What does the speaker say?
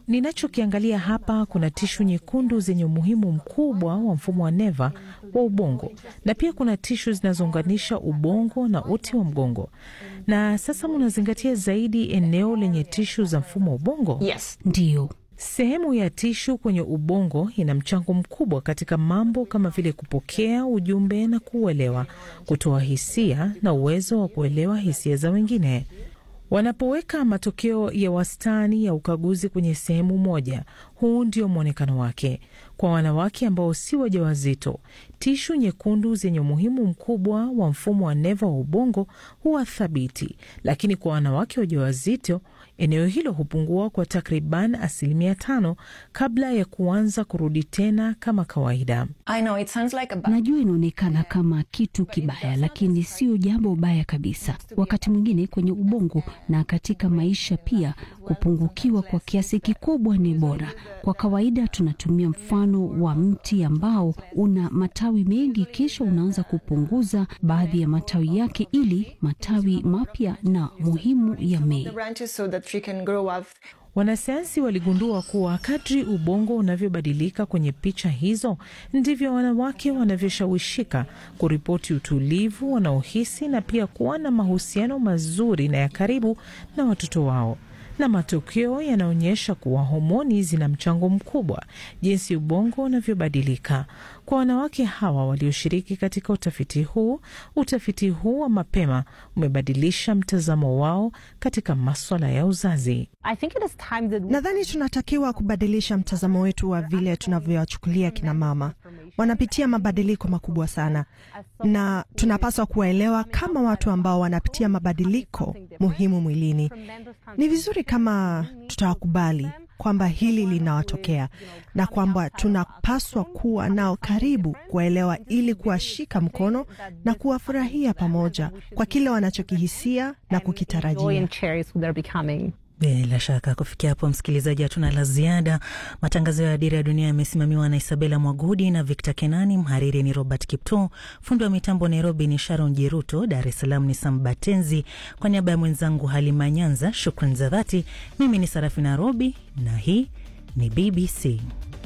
ninachokiangalia hapa, kuna tishu nyekundu zenye umuhimu mkubwa wa mfumo wa neva wa ubongo, na pia kuna tishu zinazounganisha ubongo na uti wa mgongo. Na sasa munazingatia zaidi eneo lenye tishu za mfumo wa ubongo? Yes. Ndiyo. Sehemu ya tishu kwenye ubongo ina mchango mkubwa katika mambo kama vile kupokea ujumbe na kuuelewa, kutoa hisia na uwezo wa kuelewa hisia za wengine. Wanapoweka matokeo ya wastani ya ukaguzi kwenye sehemu moja, huu ndio mwonekano wake. Kwa wanawake ambao si wajawazito, tishu nyekundu zenye umuhimu mkubwa wa mfumo wa neva wa ubongo huwa thabiti, lakini kwa wanawake wajawazito eneo hilo hupungua kwa takriban asilimia tano kabla ya kuanza kurudi tena kama kawaida. I know it sounds like a bad Najua inaonekana kama kitu kibaya, lakini sio jambo baya kabisa. Wakati mwingine kwenye ubongo na katika maisha pia, kupungukiwa kwa kiasi kikubwa ni bora. Kwa kawaida tunatumia mfano wa mti ambao una matawi mengi, kisha unaanza kupunguza baadhi ya matawi yake ili matawi mapya na muhimu yamee. the branches so the tree can grow up. Wanasayansi waligundua kuwa kadri ubongo unavyobadilika kwenye picha hizo ndivyo wanawake wanavyoshawishika kuripoti utulivu wanaohisi na pia kuwa na mahusiano mazuri na ya karibu na watoto wao. Na matokeo yanaonyesha kuwa homoni zina mchango mkubwa jinsi ubongo unavyobadilika. Kwa wanawake hawa walioshiriki katika utafiti huu, utafiti huu wa mapema umebadilisha mtazamo wao katika maswala ya uzazi. I think it is time that we Nadhani tunatakiwa kubadilisha mtazamo wetu wa vile tunavyowachukulia kina mama. Wanapitia mabadiliko makubwa sana, na tunapaswa kuwaelewa kama watu ambao wanapitia mabadiliko muhimu mwilini. Ni vizuri kama tutawakubali kwamba hili linawatokea na kwamba tunapaswa kuwa nao karibu kuwaelewa, ili kuwashika mkono na kuwafurahia pamoja kwa kile wanachokihisia na joy kukitarajia. and cherish who they're becoming. Bila shaka kufikia hapo, msikilizaji, hatuna la ziada. Matangazo ya Dira ya Dunia yamesimamiwa na Isabela Mwagudi na Victor Kenani. Mhariri ni Robert Kipto, fundi wa mitambo Nairobi ni Sharon Jeruto, Dar es Salaam ni Sam Batenzi. Kwa niaba ya mwenzangu Halima Nyanza, shukran za dhati. Mimi ni Sarafina Robi na hii ni BBC.